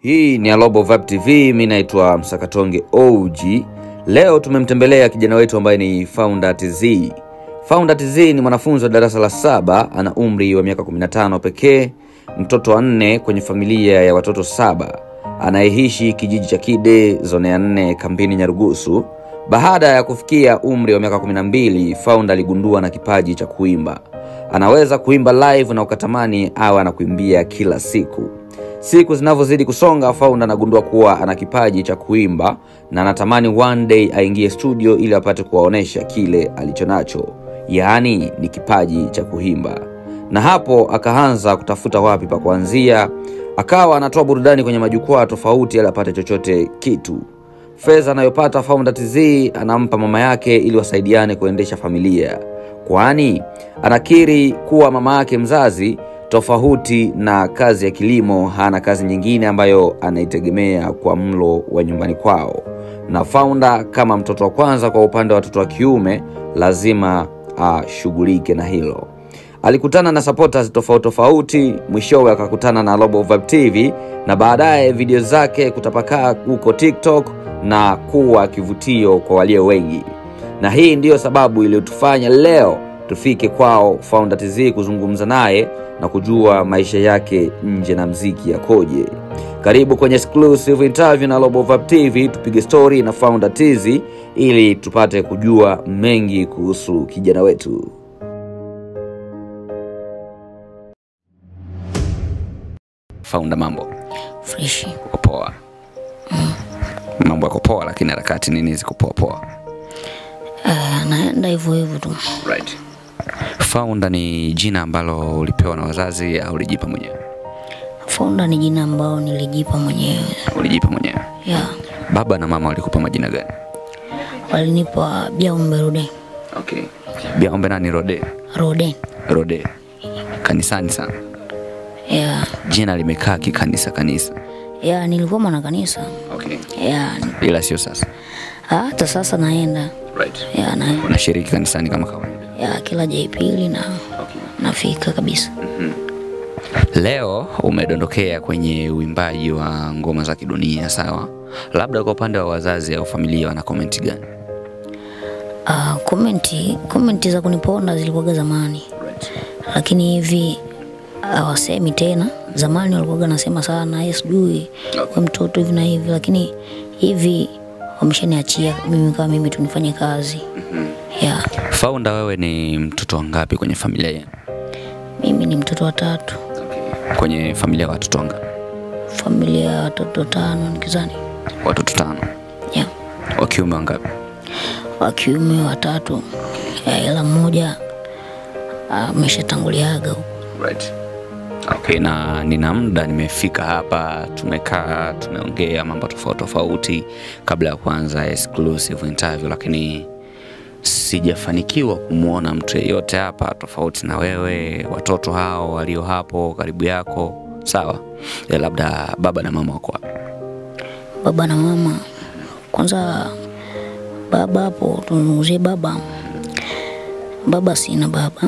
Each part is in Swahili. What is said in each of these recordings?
Hii ni Alobo Vibe TV, mi naitwa Msakatonge OG. Leo tumemtembelea kijana wetu ambaye ni Founder TZ. Founder TZ ni mwanafunzi wa darasa la saba, ana umri wa miaka 15 pekee, mtoto wa nne kwenye familia ya watoto saba, anayeishi kijiji cha Kide, zone ya nne, kambini Nyarugusu. Baada ya kufikia umri wa miaka 12, Founder aligundua na kipaji cha kuimba. Anaweza kuimba live na ukatamani awe anakuimbia kila siku. Siku zinavyozidi kusonga, Founder anagundua kuwa ana kipaji cha kuimba na anatamani one day aingie studio ili apate kuwaonesha kile alichonacho, yaani ni kipaji cha kuimba. Na hapo akaanza kutafuta wapi pa kuanzia, akawa anatoa burudani kwenye majukwaa tofauti ili apate chochote kitu. Fedha anayopata Founder TZ anampa mama yake ili wasaidiane kuendesha familia, kwani anakiri kuwa mama yake mzazi tofauti na kazi ya kilimo hana kazi nyingine ambayo anaitegemea kwa mlo wa nyumbani kwao, na Founder kama mtoto wa kwanza kwa upande wa watoto wa kiume lazima ashughulike na hilo. Alikutana na supporters tofauti tofauti, mwishowe akakutana na Global Vibe TV na baadaye video zake kutapakaa huko TikTok na kuwa kivutio kwa walio wengi, na hii ndiyo sababu iliyotufanya leo tufike kwao Founder TZ kuzungumza naye na kujua maisha yake nje na mziki yakoje. Karibu kwenye exclusive interview na Global Vibe TV, tupige story na Founder TZ ili tupate kujua mengi kuhusu kijana wetu. Founder, mambo freshi uko poa? Mambo yako poa, lakini harakati nini ziko poa poa? uh, naenda hivyo hivyo tu Right. Founder ni jina ambalo ulipewa na wazazi au ulijipa mwenyewe? Founder ni jina ambao nilijipa mwenyewe Ulijipa mwenyewe. ya Baba na mama walikupa majina gani? walinipa Biaombe Rode Okay. Biaombe nani? Rode. Rode Rode. Kanisani sana. ya Jina limekaa kikanisa kanisa. ya nilikuwa mwana kanisa Okay. ya Ila sio sasa. hata sasa naenda Right. ya na Unashiriki kanisani kama kawaida. ya kila Jumapili na Okay. nafika kabisa Leo umedondokea kwenye uimbaji wa ngoma za kidunia, sawa? Labda kwa upande wa wazazi au familia wana komenti gani? uh, komenti komenti za kuniponda zilikuwaga zamani Right. lakini hivi hawasemi tena. Zamani walikuwaga nasema sana, "Eh, sijui we mtoto hivi na hivi, lakini hivi wameshaniachia mimi kama mimi tunifanye kazi ya Founder, wewe ni mtoto wa ngapi kwenye familia yenu? mimi ni mtoto wa tatu, Kwenye familia ya watoto wangapi? familia ya watoto tano nikizani, Watoto tano. ya Wa kiume wangapi? wa kiume watatu, ya ila mmoja ameshatanguliaga huko. Right. Okay, na nina muda nimefika hapa, tumekaa tumeongea mambo tofauti tofauti kabla ya kuanza exclusive interview, lakini sijafanikiwa kumwona mtu yeyote hapa tofauti na wewe, watoto hao walio hapo karibu yako. Sawa, ya labda baba na mama wako wapi? baba na mama. Kwanza baba hapo, tuzungumzie baba. Baba sina baba,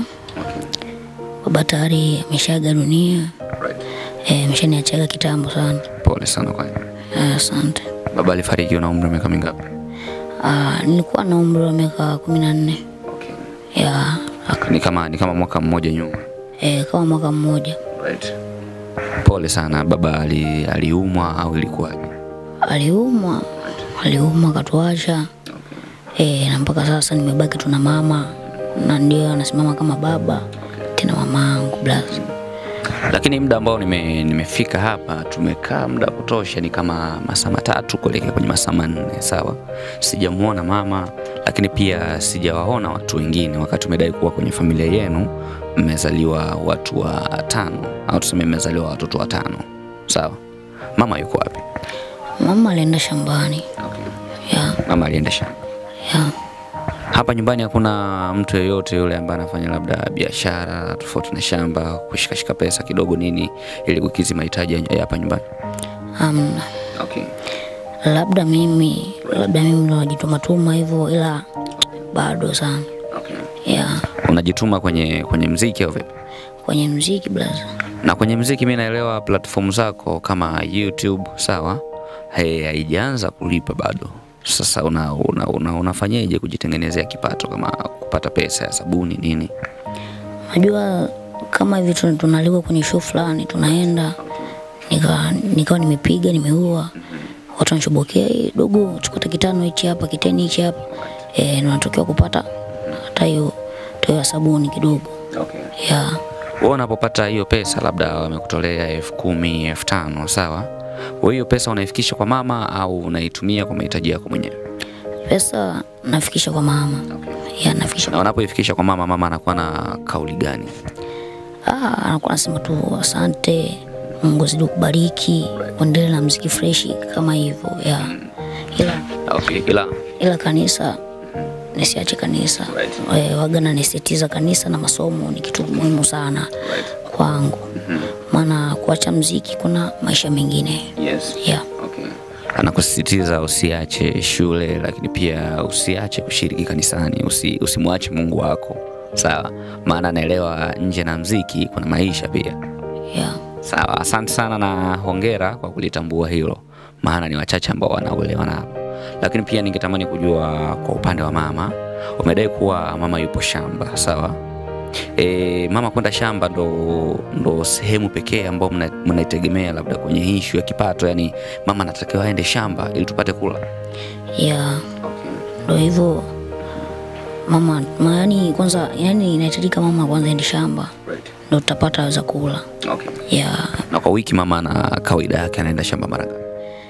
baba tayari ameshaga dunia, eh, ameshaniachaga kitambo sana. Pole sana kwa Eh, Asante. baba. Alifariki una umri wa miaka mingapi? Ah, nilikuwa na umri wa miaka kumi na nne ya aka- Ni kama ni kama mwaka mmoja nyuma. eh, kama mwaka mmoja. Right. Pole sana. Baba ali, aliumwa au ilikuwaje? Aliumwa, aliumwa akatuacha eh, na mpaka sasa nimebaki tu na mama, na ndio anasimama kama baba tena mamangu blaza. lakini muda ambao nime, nimefika hapa tumekaa muda wa kutosha, ni kama masaa matatu kuelekea kwenye masaa manne. Sawa, sijamuona mama, lakini pia sijawaona watu wengine, wakati umedai kuwa kwenye familia yenu mmezaliwa watu wa tano au tuseme mmezaliwa watoto watano. Sawa, mama yuko wapi? Mama alienda shambani ya Mama alienda shamba. ya Hapa nyumbani hakuna mtu yeyote yule ambaye anafanya labda biashara tofauti na shamba, kushikashika pesa kidogo nini, ili kukidhi mahitaji ya hapa nyumbani. amna, Okay. labda mimi labda mimi ndo najitumatuma hivyo, ila bado sana Okay. ya Unajituma kwenye kwenye mziki au vipi? kwenye mziki blaza Na kwenye mziki mi naelewa platform zako kama YouTube sawa, Hey, haijaanza kulipa bado. Sasa una, una, una, unafanyaje kujitengenezea kipato kama kupata pesa ya sabuni nini? Najua kama hivi tun- tunaalikwa kwenye show fulani, tunaenda nika nikawa nimepiga nimeua, watu wanachobokea, "Eh, dogo chukua kitano hichi hapa, kiteni hichi hapa, eh, natokea kupata hata hiyo hiyo ya sabuni kidogo Okay. ya Wewe unapopata hiyo pesa, labda wamekutolea elfu kumi elfu tano sawa, wewe hiyo pesa unaifikisha kwa mama au unaitumia kwa mahitaji yako mwenyewe? pesa nafikisha kwa mama ya nafikisha Na unapoifikisha kwa mama, mama anakuwa na kauli gani? Ah, anakuwa anasema tu asante, Mungu azidi kubariki, uendelee na mziki freshi kama hivyo ya ila, Okay, ila ila kanisa nisiache kanisa e, waga nanisitiza kanisa na masomo ni kitu muhimu sana kwangu, maana kuacha mziki kuna maisha mengine yes. ya Okay. Anakusisitiza usiache shule, lakini pia usiache kushiriki kanisani, usi, usimwache Mungu wako sawa, maana naelewa nje na mziki kuna maisha pia. ya Sawa, asante sana na hongera kwa kulitambua hilo, maana ni wachache ambao wanauelewa nalo. Lakini pia ningetamani kujua kwa upande wa mama, umedai kuwa mama yupo shamba, sawa? E, mama kwenda shamba ndo, ndo sehemu pekee ambao mna- mnaitegemea labda kwenye ishu ya kipato, yani mama anatakiwa aende shamba ili tupate kula. ya ndo hivyo mama, ma- yani kwanza, yani inahitajika mama kwanza ende shamba ndo tutapata za kula Okay. ya Na kwa wiki mama ana kawaida yake anaenda shamba mara ngapi?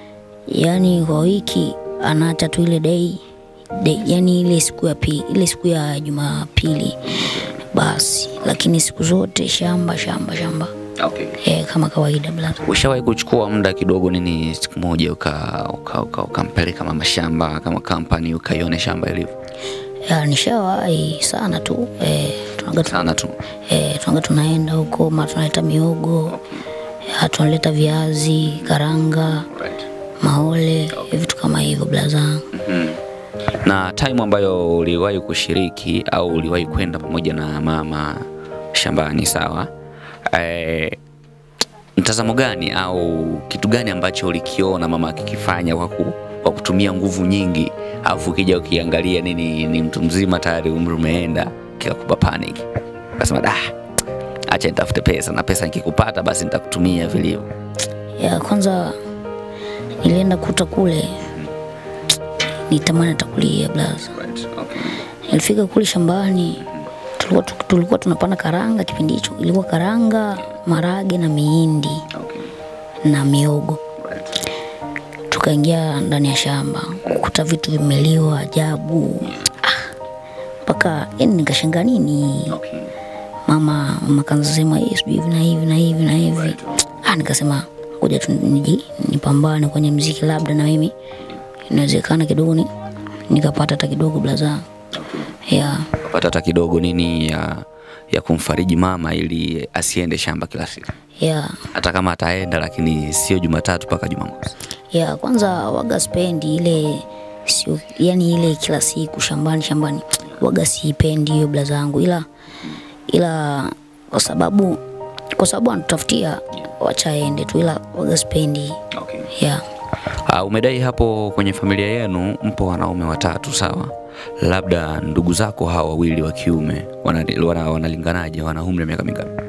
yani kwa wiki anaacha tu ile dei day, yani ile siku ya pi, ile siku ya Jumapili basi, lakini siku zote shamba shamba shamba Okay. e, kama kawaida blaza. Ushawahi kuchukua muda kidogo nini siku moja uka uka, uka, ukampeleka mama shamba kama kampani ukaione shamba ilivyo? Ya, nishawahi sana tu e, tunaga tu, Sana tu. e, tunaga tunaenda huko ma tunaleta miogo ya, tunaleta viazi karanga maole vitu kama hivyo blaza. Na time ambayo uliwahi kushiriki au uliwahi kwenda pamoja na mama shambani, sawa? E, mtazamo gani au kitu gani ambacho ulikiona mama akikifanya kwa, ku, kwa kutumia nguvu nyingi, alafu ukija ukiangalia nini, ni mtu mzima tayari, umri umeenda, kikakupa panic, ukasema da, acha nitafute pesa na pesa nikikupata basi nitakutumia vilivyo. ya kwanza nilienda kuta kule nitamani atakulia blaza nilifika kule shambani tulikuwa, tu- tulikuwa tunapanda karanga kipindi hicho ilikuwa karanga marage na miindi na miogo tukaingia ndani ya shamba kukuta vitu vimeliwa ajabu Ah, mpaka yani nikashanga nini mama mama kanasema "Eh, sijui hivi na hivi na hivi na hivi ah, nikasema ngoja tu niji nipambane kwenye mziki labda na mimi inawezekana kidogo ni nikapata hata kidogo blaza ya Pata hata kidogo nini ya, ya kumfariji mama ili asiende shamba kila siku, ya hata kama ataenda, lakini sio Jumatatu mpaka Jumamosi. ya kwanza waga spendi ile sio yani ile kila siku shambani shambani waga siipendi hiyo blaza yangu ila ila kwa sababu kwa sababu anatutafutia wacha aende tu ila waga spendi ya Uh, umedai hapo kwenye familia yenu mpo wanaume watatu sawa, labda ndugu zako hawa wawili wa kiume wana- wana- wanalinganaje? Wana umri wa miaka mingapi?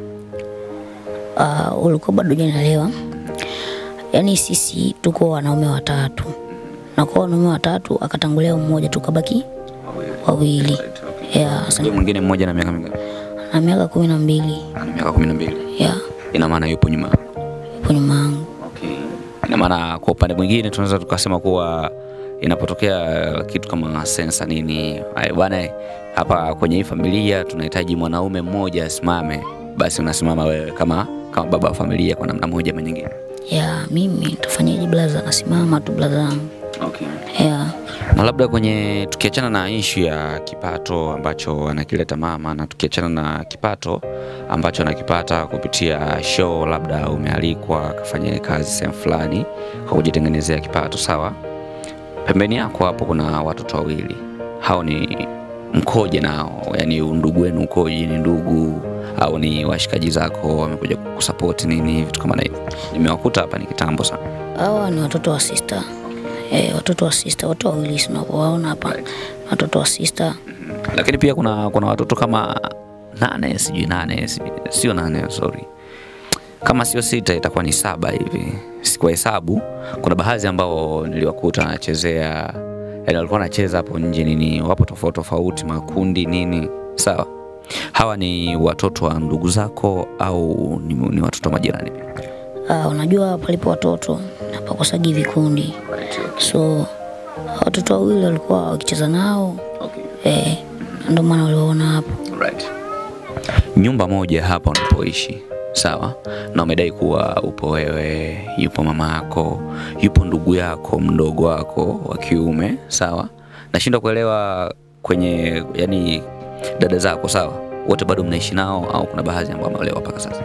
uh, ulikuwa bado hujanielewa. Yaani sisi tuko wanaume watatu, na kwa wanaume watatu akatangulia mmoja, tukabaki wawili. Yeah, sasa Yule mwingine mmoja na miaka mingapi? na miaka kumi na mbili Ana miaka kumi na mbili. yeah, Ina maana yupo nyuma yako. yupo nyuma yangu. Ina maana kwa upande mwingine tunaweza tukasema kuwa inapotokea kitu kama sensa nini, "Ai, bwana, hapa kwenye hii familia tunahitaji mwanaume mmoja asimame, basi unasimama wewe kama kama baba wa familia kwa namna moja ama nyingine. Yeah, mimi nitafanyaje blaza? Nasimama tu blaza yangu. Yeah. na labda kwenye tukiachana na ishu ya kipato ambacho anakileta mama na tukiachana na kipato ambacho anakipata kupitia show, labda umealikwa akafanya kazi sehemu fulani kwa kujitengenezea kipato, sawa. Pembeni yako hapo kuna watoto wawili, hao ni mkoje nao? Yani undugu wenu ukoje? Ni ndugu au ni washikaji zako wamekuja kukusupport nini vitu kama na hivyo nimewakuta hapa ni kitambo sana Hawa ni watoto wa sister. Eh, watoto wa sister, watu wawili tunavyowaona hapa. Watoto wa sister. lakini pia kuna kuna watoto kama nane sijui nane sijui- sio nane sorry kama sio sita itakuwa ni saba hivi kwa hesabu kuna baadhi ambao niliwakuta wanachezea yani walikuwa wanacheza hapo nje nini wapo tofauti tofauti makundi nini sawa hawa ni watoto wa ndugu zako au ni, ni watoto wa majirani pia Ah, unajua palipo watoto hapakosagi vikundi. So watoto wawili walikuwa wakicheza nao eh, ndio maana waliwaona hapo. right. nyumba moja hapa unapoishi sawa na umedai kuwa upo wewe yupo mama yako yupo ndugu yako mdogo wako wa kiume sawa nashindwa kuelewa kwenye yani dada zako sawa wote bado mnaishi nao au kuna baadhi ambao wameolewa mpaka sasa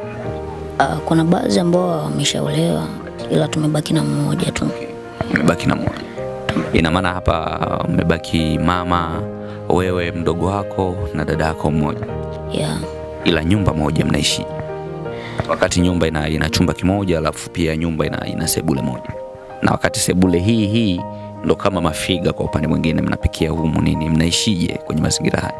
Ah, kuna baadhi ambao wameshaolewa ila tumebaki na mmoja tu. mmebaki na mmoja ina maana hapa mmebaki mama wewe mdogo wako na dada yako mmoja Yeah. ila nyumba moja mnaishi wakati nyumba ina, ina chumba kimoja alafu pia nyumba ina, ina sebule moja na wakati sebule hii hii ndo kama mafiga kwa upande mwingine mnapikia humu nini mnaishije kwenye mazingira haya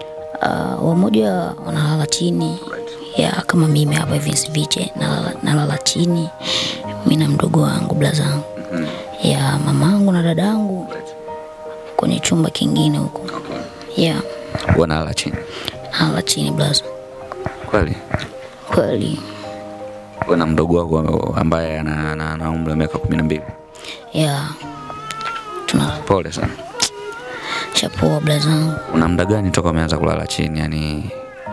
Uh, wamoja wanalala chini ya kama mimi hapa hivi Nsiviche nalala, nalala chini mi na mdogo wangu blazangu ya mamangu na dadangu kwenye chumba kingine huko ya wanalala chini nalala chini blaza kweli kweli Wewe na mdogo wako ambaye ana, ana, ana umri wa miaka kumi na mbili ya tuna pole sana shapoa blazangu una muda gani toka umeanza kulala chini yani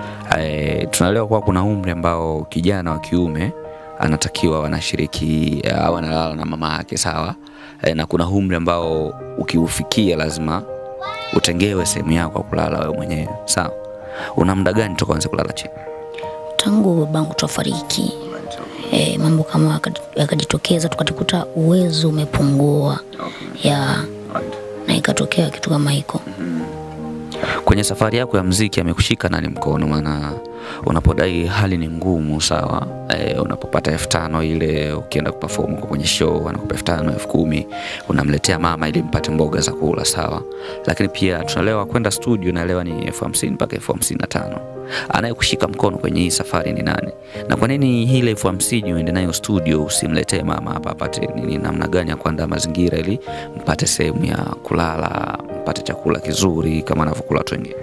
e, tunaelewa kuwa kuna umri ambao kijana wa kiume anatakiwa wanashiriki au analala na mama yake sawa e, na kuna umri ambao ukiufikia lazima utengewe sehemu yako ya kulala wewe mwenyewe sawa una muda gani toka uanze kulala chini tangu babangu tuafariki e, mambo kama yaka- yakajitokeza tukajikuta uwezo umepungua ya na ikatokea kitu kama hiko kwenye safari yako ya mziki amekushika nani mkono maana unapodai hali ni ngumu sawa e, unapopata elfu tano ile ukienda kuperform uko kwenye show anakupa elfu tano elfu kumi unamletea mama ili mpate mboga za kula sawa lakini pia tunaelewa kwenda studio naelewa ni elfu hamsini mpaka elfu hamsini na tano anayekushika mkono kwenye hii safari ni nani na kwa nini ile elfu hamsini uende nayo studio usimletee mama hapa apate nini namna gani ya kuandaa mazingira ili mpate sehemu ya kulala mpate chakula kizuri kama anavyokula watu wengine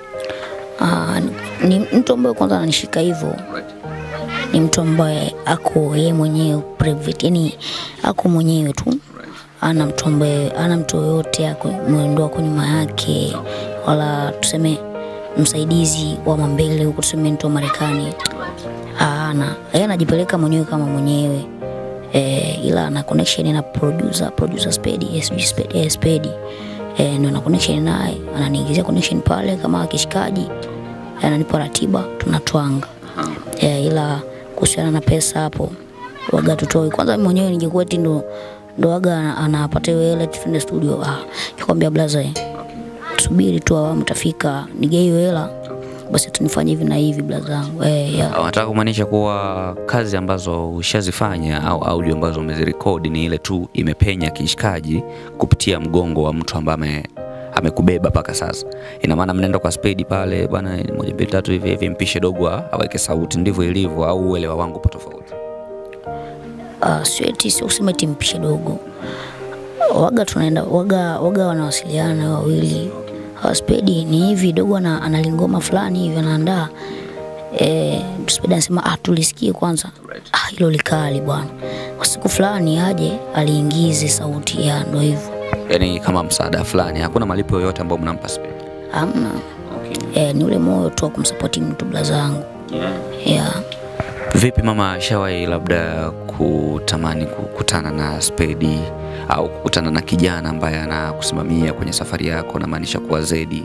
Ah, ni mtu ambaye kwanza ananishika hivyo ni mtu ambaye ako yeye mwenyewe private, yani ako mwenyewe tu, ana mtu ambaye ana mtu yoyote ako mwendo wako nyuma yake, wala tuseme msaidizi wa mambele huko, tuseme mtu wa Marekani ana yeye anajipeleka mwenyewe kama mwenyewe eh, ila ana connection na producer producer Spedi SB Spedi eh, Spedi eh, ndio na connection naye, ananiingizia connection pale kama kishikaji, ananipa ratiba tunatwanga eh, ila kuhusiana na pesa hapo waga tutoi kwanza. Mimi mwenyewe ningekuwa eti ndo ndo waga anapata hiyo hela eti twende studio, ah, nikwambia blaza eh, subiri tu awamu tafika, nige hiyo hela basi tunifanye hivi na hivi blaza yangu eh, ya. wanataka kumaanisha kuwa kazi ambazo ushazifanya au audio ambazo umezirekodi ni ile tu imepenya kishikaji kupitia mgongo wa mtu ambaye ame amekubeba mpaka sasa ina maana mnaenda kwa spedi pale bwana moja mbili tatu hivi hivi mpishe dogo a- aweke sauti ndivyo ilivyo au uelewa wangu upo tofauti uh, sio eti sio kusema eti mpishe dogo waga tunaenda waga waga wanawasiliana wawili uh, spedi ni hivi dogo ana, analingoma fulani hivi anaandaa eh, spedi anasema ah, tulisikie kwanza ah, hilo likali bwana kwa siku fulani aje aliingize sauti ya ndo hivyo yaani kama msaada fulani hakuna malipo yoyote ambayo mnampa spedi amna eh, ni ule moyo tu wa kumsapoti mtu blazangu yeah. Vipi mama, ashawahi labda kutamani kukutana na Spedi au kukutana na kijana ambaye anakusimamia kwenye safari yako, namaanisha kuwa Zedi?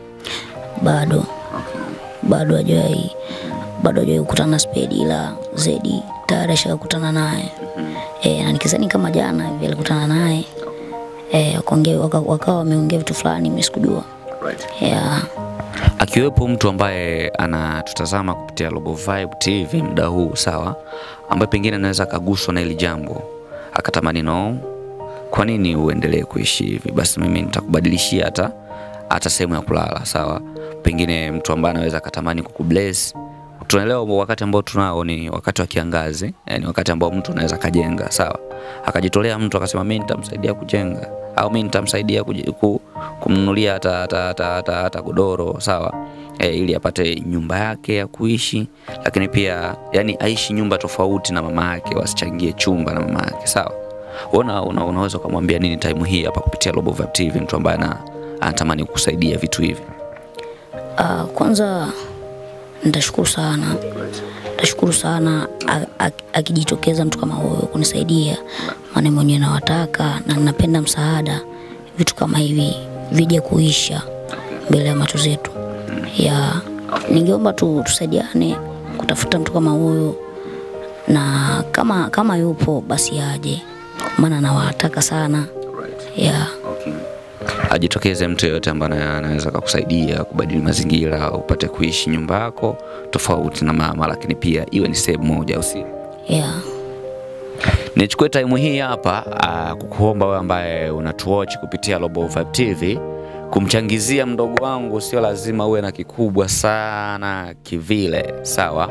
bado bado hajawahi bado hajawahi kukutana na spedi ila zedi tayari ashakutana naye e, na nikizani kama jana hivi alikutana naye e, wakaongea waka- wakawa wameongea vitu fulani mimi sikujua yeah. akiwepo mtu ambaye anatutazama kupitia Global Vibe TV muda huu sawa, ambaye pengine anaweza akaguswa na hili jambo akatamani no, kwa nini uendelee kuishi hivi? Basi mimi nitakubadilishia hata hata sehemu ya kulala sawa. Pengine mtu ambaye anaweza akatamani kukubless tunaelewa wakati ambao tunao ni wakati wa kiangazi, yani wakati ambao mtu anaweza akajenga sawa, akajitolea mtu akasema mimi nitamsaidia kujenga au mimi nitamsaidia kuji- ku- kumnunulia hata hata hata hata, hata godoro sawa, e, ili apate nyumba yake ya kuishi, lakini pia yani aishi nyumba tofauti na mama yake, wasichangie chumba na mama yake sawa. Una, una, unaweza ukamwambia nini time hii hapa kupitia Global Vibe TV, mtu ambaye ana- anatamani kusaidia vitu hivi? Uh, kwanza nitashukuru sana, nitashukuru sana a- a- akijitokeza mtu kama huyo kunisaidia, maana mwenyewe nawataka na ninapenda msaada, vitu kama hivi vije kuisha mbele ya macho zetu. Ya ningeomba tu tusaidiane kutafuta mtu kama huyo, na kama kama yupo basi aje, maana nawataka sana ya ajitokeze mtu yeyote ambaye ana- anaweza kukusaidia kubadili mazingira upate kuishi nyumba yako tofauti na mama, lakini pia iwe ni sehemu moja, au si? ya Nichukue time hii hapa uh, kukuomba wewe ambaye unatuwatch kupitia Global Vibe TV kumchangizia mdogo wangu, sio lazima uwe na kikubwa sana kivile, sawa?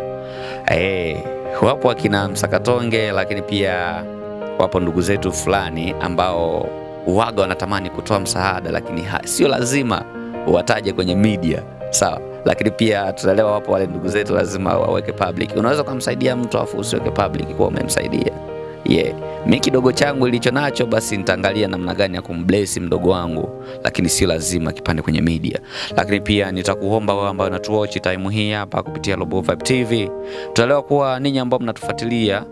Eh, wapo akina Msakatonge, lakini pia wapo ndugu zetu fulani ambao waga wanatamani kutoa msaada, lakini ha, sio lazima wataje kwenye media, sawa? Lakini pia tunaelewa wapo wale ndugu zetu lazima waweke public. Unaweza ukamsaidia mtu afu usiweke public kuwa umemsaidia yeah. Mi kidogo changu ilicho nacho basi nitaangalia namna gani ya kumbless mdogo wangu, lakini sio lazima kipande kwenye media. Lakini pia nitakuomba wewe ambao unatuwatch time hii hapa kupitia Global Vibe TV, tutaelewa kuwa ninyi ambao mnatufuatilia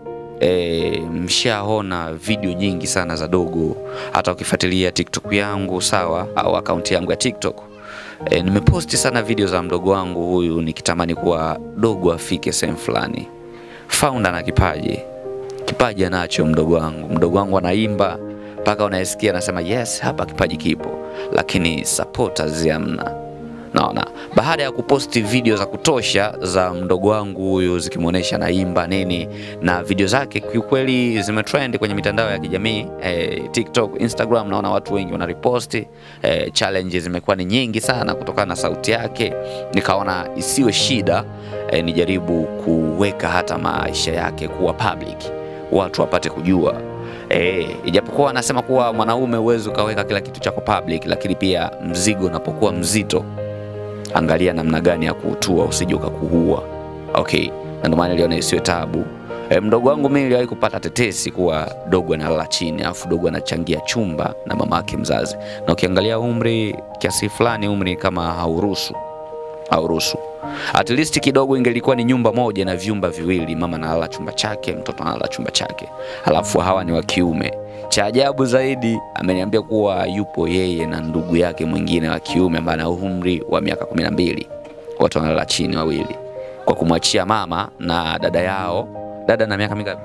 E, mshaona video nyingi sana za dogo, hata ukifuatilia TikTok yangu sawa, au akaunti yangu ya TikTok e, nimeposti sana video za mdogo wangu huyu nikitamani kuwa dogo afike sehemu fulani. Founder na kipaji kipaji anacho mdogo wangu. Mdogo wangu anaimba mpaka unaisikia anasema yes, hapa kipaji kipo, lakini supporters hamna. Naona baada ya kuposti video za kutosha za mdogo wangu huyu zikimwonyesha naimba nini, na video zake kiukweli zimetrend kwenye mitandao ya kijamii eh, TikTok, Instagram, naona watu wengi wanariposti eh, challenge zimekuwa ni nyingi sana kutokana na sauti yake, nikaona isiwe shida eh, nijaribu kuweka hata maisha yake kuwa public watu wapate kujua e, ijapokuwa anasema kuwa mwanaume huwezi ukaweka kila kitu chako public, lakini pia mzigo unapokuwa mzito, angalia namna gani ya kuutua usije ukakuua. Okay, na ndio maana niliona isiwe tabu. E, mdogo wangu mimi niliwahi kupata tetesi kuwa dogo analala chini, alafu dogo anachangia chumba na mama yake mzazi, na ukiangalia umri kiasi fulani, umri kama hauruhusu hauruhusu at least kidogo ingelikuwa ni nyumba moja na vyumba viwili, mama analala chumba chake, mtoto analala chumba chake, halafu hawa ni wa kiume. Cha ajabu zaidi, ameniambia kuwa yupo yeye na ndugu yake mwingine wa kiume ambaye ana umri wa miaka kumi na mbili, watu wanalala chini wawili, kwa kumwachia mama na dada yao. Dada na miaka mingapi?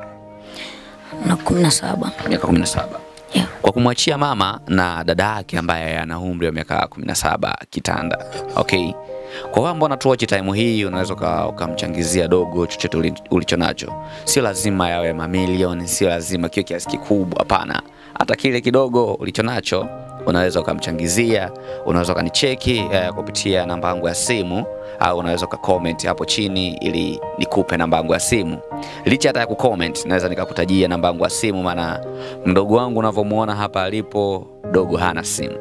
na kumi na saba Miaka kumi na saba yeah. kwa kumwachia mama na dada yake ambaye ana umri wa miaka 17 kitanda. Okay, kwa wao ambao natuochi time hii, unaweza uka- ukamchangizia dogo chochote uli- ulicho nacho. Sio lazima yawe mamilioni, sio lazima kiwe kiasi kikubwa, hapana. Hata kile kidogo ulicho nacho unaweza ukamchangizia. Unaweza ukanicheki eh, kupitia namba yangu ya simu au unaweza ukacomment hapo chini ili nikupe namba yangu ya simu. Licha hata ya kucomment, naweza nikakutajia namba yangu ya simu, maana mdogo wangu unavyomuona hapa alipo, dogo hana simu.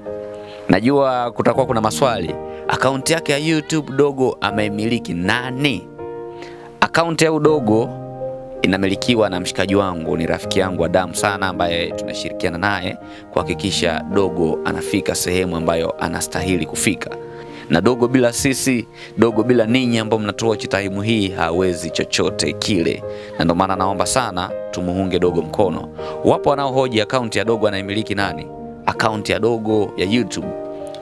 Najua kutakuwa kuna maswali, akaunti yake ya YouTube dogo ameimiliki nani? Akaunti ya udogo inamilikiwa na mshikaji wangu, ni rafiki yangu wa damu sana, ambaye tunashirikiana naye kuhakikisha dogo anafika sehemu ambayo anastahili kufika. Na dogo bila sisi, dogo bila ninyi ambao mnatuochi taimu hii, hawezi chochote kile, na ndio maana naomba sana tumuunge dogo mkono. Wapo wanaohoji akaunti ya dogo anaimiliki nani? Akaunti ya dogo ya YouTube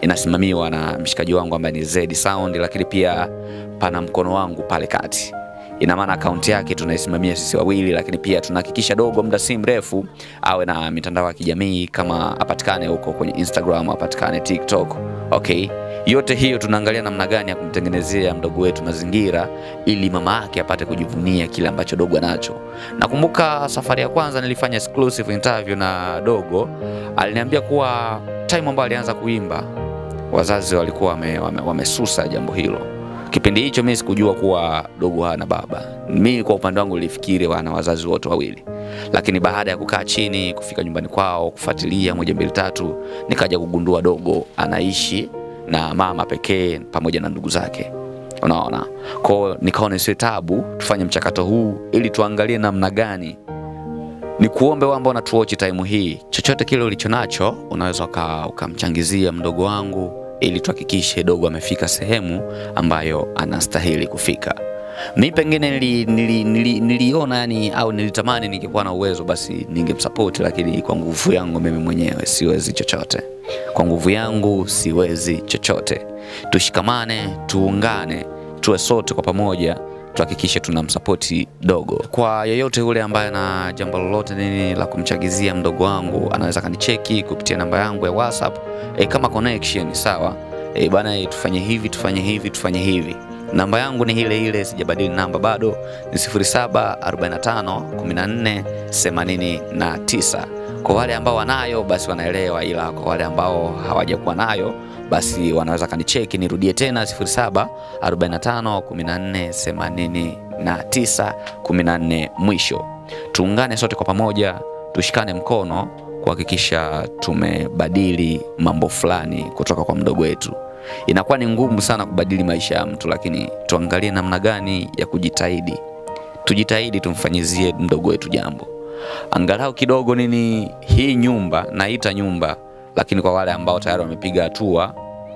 inasimamiwa na mshikaji wangu ambaye ni Zedi Sound, lakini pia pana mkono wangu pale kati ina maana akaunti yake tunaisimamia sisi wawili, lakini pia tunahakikisha dogo muda si mrefu awe na mitandao ya kijamii kama apatikane huko kwenye Instagram, apatikane TikTok. Okay, yote hiyo tunaangalia namna gani ya kumtengenezea mdogo wetu mazingira ili mama yake apate kujivunia kile ambacho dogo anacho. Nakumbuka safari ya kwanza nilifanya exclusive interview na dogo, aliniambia kuwa time ambayo alianza kuimba wazazi walikuwa wamesusa wame, wamesusa jambo hilo. Kipindi hicho mimi sikujua kuwa dogo hana baba. Mimi kwa upande wangu nilifikiri wana wazazi wote wawili, lakini baada ya kukaa chini, kufika nyumbani kwao, kufuatilia moja mbili tatu, nikaja kugundua dogo anaishi na mama pekee pamoja na ndugu zake. Unaona, kwao nikaona isiwe tabu, tufanye mchakato huu ili tuangalie namna gani ni kuombe wewe ambao unatuochi time hii, chochote kile ulicho nacho unaweza uka- ukamchangizia mdogo wangu ili tuhakikishe dogo amefika sehemu ambayo anastahili kufika. Mi pengine nili, nili, nili, niliona yani au nilitamani ningekuwa na uwezo basi ningemsupport, lakini kwa nguvu yangu mimi mwenyewe siwezi chochote. Kwa nguvu yangu siwezi chochote. Tushikamane, tuungane, tuwe sote kwa pamoja tuhakikishe tunamsapoti dogo. Kwa yeyote yule ambaye ana jambo lolote nini la kumchagizia mdogo wangu, anaweza kanicheki kupitia namba yangu ya WhatsApp e, kama connection sawa. E, bana e, tufanye hivi tufanye hivi tufanye hivi. Namba yangu ni ile ile, sijabadili namba bado, ni 0745 14 89. Kwa wale ambao wanayo basi wanaelewa, ila kwa wale ambao hawajakuwa nayo basi wanaweza kanicheki. Nirudie tena 07 45 14 89 14 mwisho. Tuungane sote kwa pamoja, tushikane mkono kuhakikisha tumebadili mambo fulani kutoka kwa mdogo wetu. Inakuwa ni ngumu sana kubadili maisha ya mtu, lakini tuangalie namna gani ya kujitahidi. Tujitahidi tumfanyizie mdogo wetu jambo angalau kidogo nini. Hii nyumba naita nyumba, lakini kwa wale ambao tayari wamepiga hatua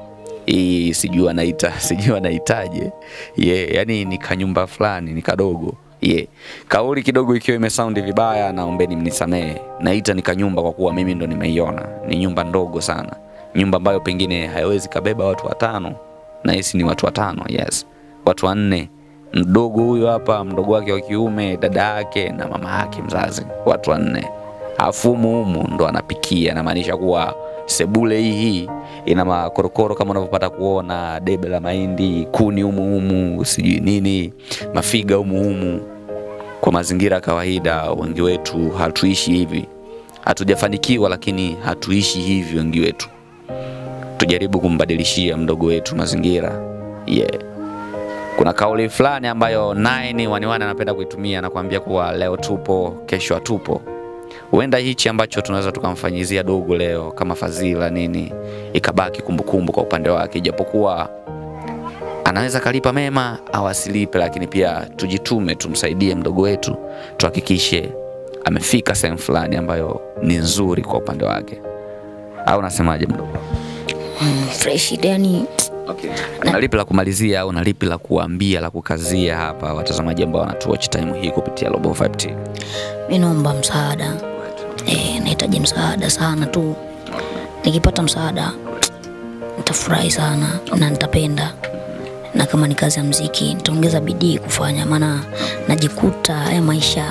hii sijui anaita sijui anaitaje yeah, yani ni kanyumba fulani ni kadogo yeah. Kauli kidogo ikiwa imesaundi vibaya, naombeni mnisamehe. Naita ni kanyumba kwa kuwa mimi ndo nimeiona. Ni nyumba ndogo sana, nyumba ambayo pengine haiwezi kabeba watu watano, na hisi ni watu watano, yes, watu wanne mdogo huyu hapa, mdogo wake wa kiume, dada yake na mama yake mzazi, watu wanne. Afu humu humu ndo anapikia, namaanisha kuwa sebule hii hii ina makorokoro kama unavyopata kuona, debe la mahindi, kuni humu humu, sijui nini, mafiga humu humu. Kwa mazingira ya kawaida, wengi wetu hatuishi hivi, hatujafanikiwa, lakini hatuishi hivi wengi wetu. Tujaribu kumbadilishia mdogo wetu mazingira yeah. Kuna kauli fulani ambayo Nine waniwani anapenda kuitumia na kuambia kuwa leo tupo, kesho hatupo. Huenda hichi ambacho tunaweza tukamfanyizia dogo leo kama fadhila nini, ikabaki kumbukumbu kwa upande wake, ijapokuwa anaweza kalipa mema au asilipe, lakini pia tujitume, tumsaidie mdogo wetu, tuhakikishe amefika sehemu fulani ambayo ni nzuri kwa upande wake. Au unasemaje mdogo? mm, fresh yani Okay. Na lipi la kumalizia au na lipi la kuambia la kukazia hapa watazamaji ambao wanatuwatch time hii kupitia Global Vibe TV? mi naomba msaada e, nahitaji msaada sana tu nikipata msaada nitafurahi sana na nitapenda na kama ni kazi ya mziki nitaongeza bidii kufanya maana najikuta haya maisha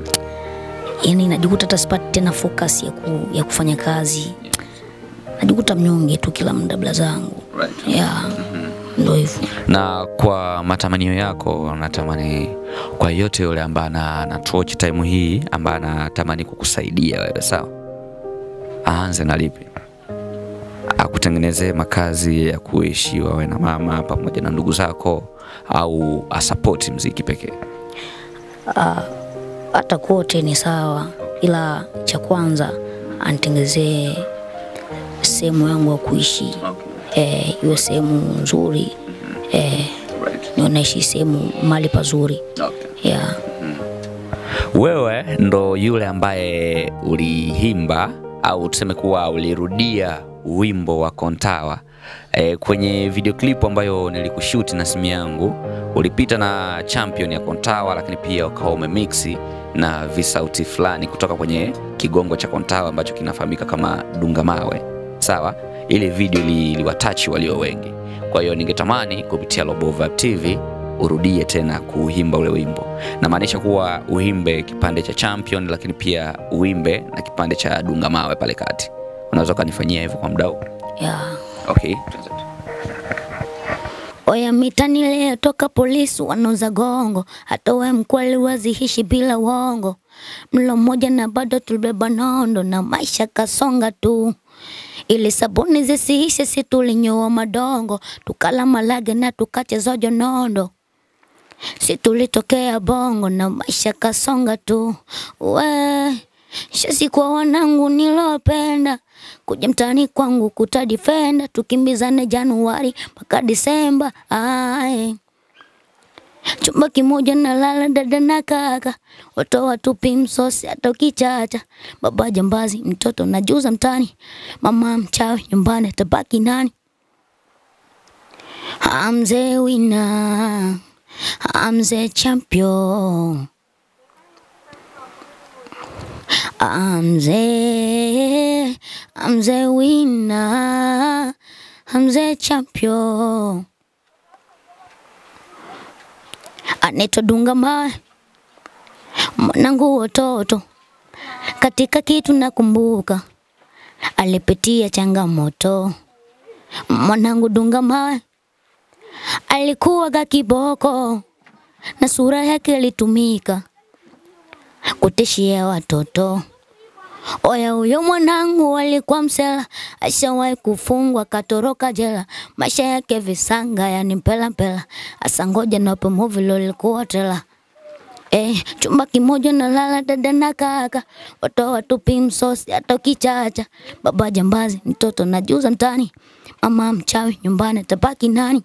yani najikuta hata sipati tena focus ya, ku, ya kufanya kazi najikuta mnyonge tu kila muda bla zangu yeah. ndo hivyo Na kwa matamanio yako, natamani kwa yote yule ambaye ana anatuwatch time hii ambaye anatamani kukusaidia wewe, sawa, aanze na lipi? Akutengenezee makazi ya kuishi wawe na mama pamoja na ndugu zako, au asapoti mziki pekee? hata kote ni sawa, ila cha kwanza anitengezee sehemu yangu ya kuishi eh, iwe sehemu nzuri eh, niwe naishi sehemu mahali pazuri yeah. Wewe ndo yule ambaye uliimba au tuseme kuwa ulirudia wimbo wa Kontawa e, kwenye video clip ambayo nilikushuti na simu yangu, ulipita na champion ya Kontawa, lakini pia ukawa umemixi na visauti fulani kutoka kwenye kigongo cha Kontawa ambacho kinafahamika kama Dungamawe. Sawa, ile video ili- iliwatachi walio wengi. Kwa hiyo ningetamani kupitia Global Vibe TV urudie tena kuimba ule wimbo. Namaanisha kuwa uimbe kipande cha Champion, lakini pia uimbe na kipande cha Dunga Mawe pale kati. Unaweza ukanifanyia hivyo kwa mdau? yeah. Okay. Oya mitani leo toka polisi wanauza gongo, hata we mkweli wazihishi bila uongo. Mlo mmoja na bado tulibeba nondo na maisha kasonga tu, ili sabuni zisiishe, si tulinyoa madongo, tukala malage na tukachezojo nondo si tulitokea bongo na maisha kasonga tu we shasi kwa wanangu nilopenda kuja mtani kwangu kutadifenda tukimbizane Januari mpaka Disemba aye chumba kimoja na lala dada na kaka watoa tupi msosi hata ukichacha baba jambazi mtoto najuza mtani mama mchawi nyumbani tabaki nani I'm the winner I'm the champion. I'm the, I'm the winner. I'm the champion. Anaitwa Dunga Mawe, mwanangu watoto. Katika kitu nakumbuka, alipitia changamoto. Mwanangu Dunga Mawe alikuwa ga kiboko na sura yake ilitumika kutishia watoto. Oya, huyo mwanangu alikuwa msela, ashawahi kufungwa, katoroka jela, maisha yake visanga, yani mpela mpela. Asa ngoja nape movie lolikuwa tela Eh, chumba kimoja na lala dada na kaka, watoto watupi msosi hata ukichacha. Baba jambazi, mtoto najuza mtani, mama mchawi, nyumbani tabaki nani?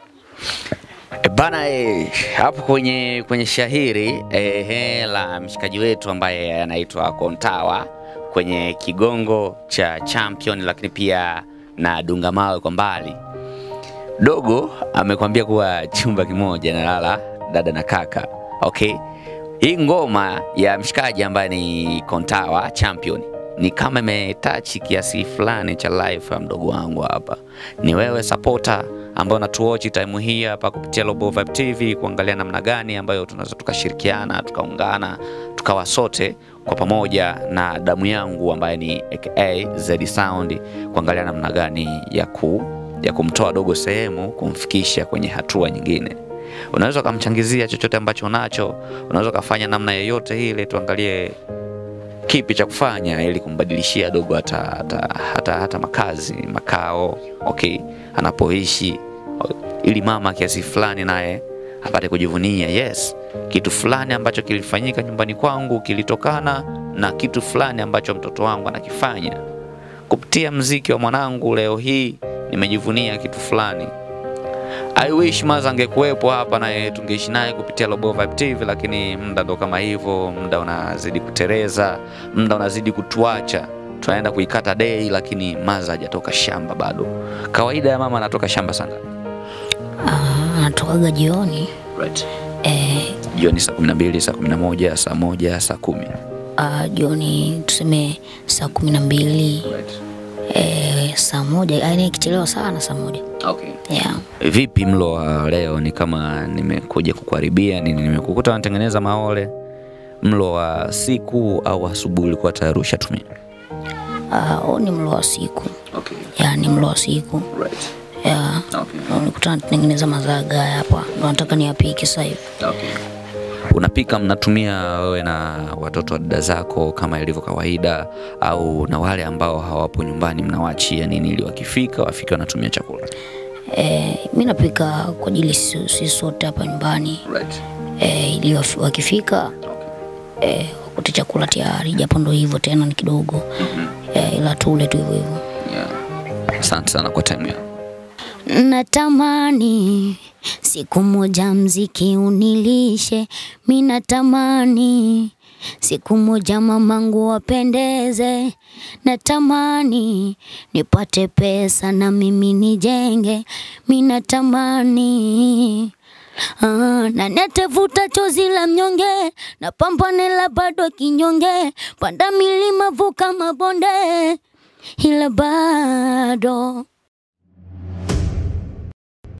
E bana e, hapo kwenye kwenye shahiri ehe, la mshikaji wetu ambaye anaitwa Kontawa kwenye kigongo cha Champion, lakini pia na Dunga Mawe kwa mbali. Dogo amekwambia kuwa chumba kimoja nalala dada na kaka. Okay, hii ngoma ya mshikaji ambaye ni Kontawa Champion ni kama imetachi kiasi fulani cha life ya mdogo wangu hapa. Ni wewe supporter ambao unatuwatch time hii hapa kupitia Global Vibe TV kuangalia namna gani ambayo tunaweza tukashirikiana tukaungana tukawa sote kwa pamoja na damu yangu ambaye ni aka Z Sound kuangalia namna gani ya ku ya kumtoa dogo sehemu kumfikisha kwenye hatua nyingine. Unaweza ukamchangizia chochote ambacho unacho, unaweza ukafanya namna yoyote ile, tuangalie kipi cha kufanya ili kumbadilishia dogo hata, hata, hata, hata makazi makao okay, anapoishi ili mama kiasi fulani naye apate kujivunia yes, kitu fulani ambacho kilifanyika nyumbani kwangu kilitokana na kitu fulani ambacho mtoto wangu anakifanya. Kupitia mziki wa mwanangu leo hii nimejivunia kitu fulani. I wish Maza angekuwepo hapa naye tungeishi naye kupitia Global Vibe TV, lakini muda ndo kama hivyo, muda unazidi kutereza, muda unazidi kutuacha. Tunaenda kuikata dei, lakini Maza hajatoka shamba bado. Kawaida ya mama anatoka shamba sana Ah, Anatokaga jioni right. eh, Jioni saa 12, saa 11, saa moja, saa kumi ah, jioni tuseme saa kumi na mbili right. eh, saa moja yani ikichelewa sana saa moja Okay. yeah. Vipi mlo wa leo? Ni kama nimekuja kukuharibia nini? Nimekukuta unatengeneza maole. Mlo wa siku au asubuhi ulikuwa tayari ushatumia? Ah, huu ni mlo wa siku Okay. yeah, ni mlo wa siku Right. yeah. Okay. Nikuta natengeneza mazaga haya hapa, ndo nataka niyapike sasa hivi. Okay. Unapika, mnatumia wewe na watoto wa dada zako kama ilivyo kawaida, au na wale ambao hawapo nyumbani mnawaachia nini ili wakifika wafike wanatumia chakula? Eh, mi napika kwa ajili sisi sisi sote hapa nyumbani Right. eh, ili wafi- wakifika eh, wakute chakula tayari, japo ndo hivyo tena ni kidogo eh, ila tule tu hivyo hivyo. Yeah. Asante sana kwa time yako. Natamani siku moja mziki unilishe, mi natamani siku moja mamangu wapendeze, natamani nipate pesa na mimi nijenge, mi natamani Ah, na natafuta chozi la mnyonge na pambane la bado kinyonge, panda milima vuka mabonde, ila bado